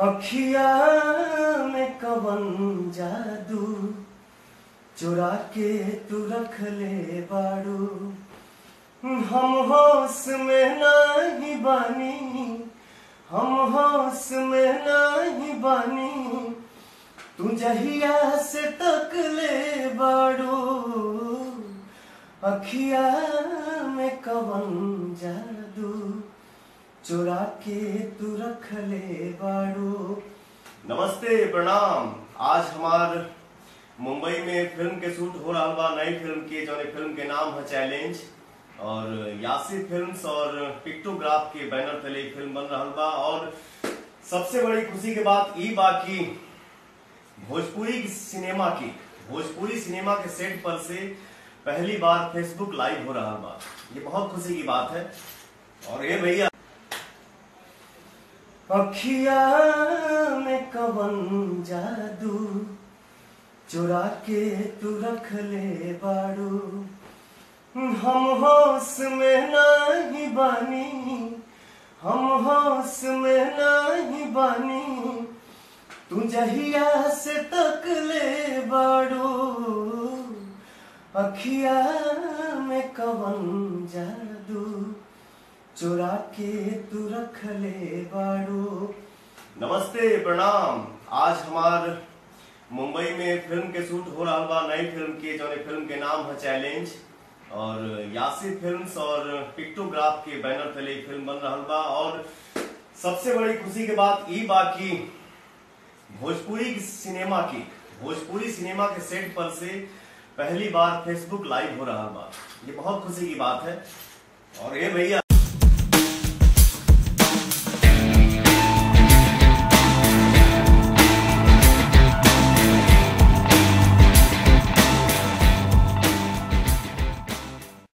अखिया में कवन जादू चुरा के तू रख ले बाड़ू हम होश में नहीं बानी हम होश में नहीं बानी तू जहिया से तक ले बाड़ू अखिया में कवन जादू चुरा के तू रख ले बाड़ू नमस्ते प्रणाम आज हमार मुंबई में फिल्म के शूट हो रहा बा नई फिल्म के जौन फिल्म के नाम है चैलेंज और यासी फिल्म्स और पिक्टोग्राफ के बैनर तले ई फिल्म बन रहा बा और सबसे बड़ी खुशी के बात ई बा कि भोजपुरी सिनेमा की भोजपुरी सिनेमा के सेट पर से पहली बार फेसबुक लाइव हो रहा बा ये बहुत खुशी की बात है और ये भैया अखिया में कवन जादू चुरा के तू रख ले बाड़ू हम होश में नहीं बानी हम होश में नहीं बानी तू जहिया से तक ले बाड़ू अखिया में कवन जादू चुरा के तू रख ले बाड़ू नमस्ते प्रणाम आज हमार मुंबई में फिल्म के शूट हो रहा बा नई फिल्म के जौन फिल्म के नाम है चैलेंज और यासी फिल्म्स और पिक्टोग्राफ के बैनर तले ई फिल्म बन रहा बा और सबसे बड़ी खुशी के बात ई बा कि भोजपुरी सिनेमा की भोजपुरी सिनेमा के सेट पर से पहली बार फेसबुक लाइव हो रहा बा ये बहुत खुशी की बात है और ये भैया